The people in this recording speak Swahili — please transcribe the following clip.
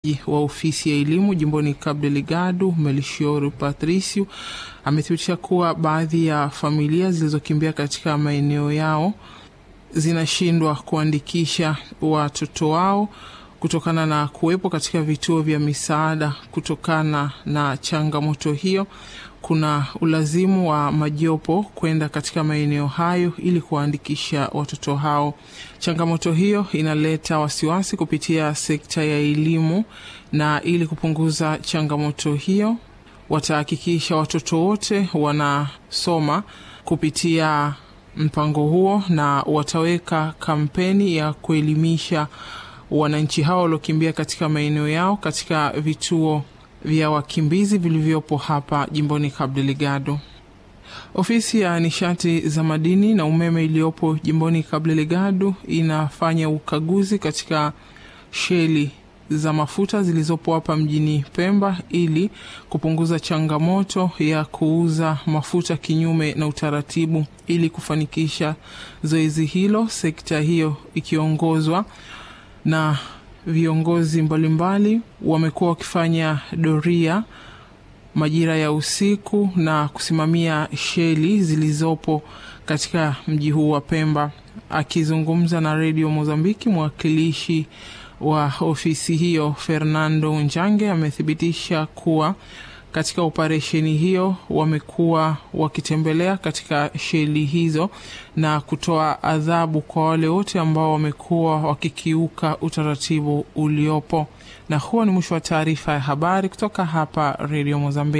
wa ofisi ya elimu jimboni Cabo Delgado Melchior Patricio amethibitisha kuwa baadhi ya familia zilizokimbia katika maeneo yao zinashindwa kuandikisha watoto wao kutokana na kuwepo katika vituo vya misaada. Kutokana na changamoto hiyo, kuna ulazimu wa majopo kwenda katika maeneo hayo ili kuwaandikisha watoto hao. Changamoto hiyo inaleta wasiwasi kupitia sekta ya elimu, na ili kupunguza changamoto hiyo, watahakikisha watoto wote wanasoma kupitia mpango huo, na wataweka kampeni ya kuelimisha wananchi hao waliokimbia katika maeneo yao katika vituo vya wakimbizi vilivyopo hapa jimboni Cabo Delgado. Ofisi ya nishati za madini na umeme iliyopo jimboni Cabo Delgado inafanya ukaguzi katika sheli za mafuta zilizopo hapa mjini Pemba ili kupunguza changamoto ya kuuza mafuta kinyume na utaratibu. Ili kufanikisha zoezi hilo, sekta hiyo ikiongozwa na viongozi mbalimbali wamekuwa wakifanya doria majira ya usiku na kusimamia sheli zilizopo katika mji huu wa Pemba. Akizungumza na redio Mozambiki, mwakilishi wa ofisi hiyo Fernando Njange amethibitisha kuwa katika operesheni hiyo wamekuwa wakitembelea katika sheli hizo na kutoa adhabu kwa wale wote ambao wamekuwa wakikiuka utaratibu uliopo. Na huo ni mwisho wa taarifa ya habari kutoka hapa redio Mozambiki.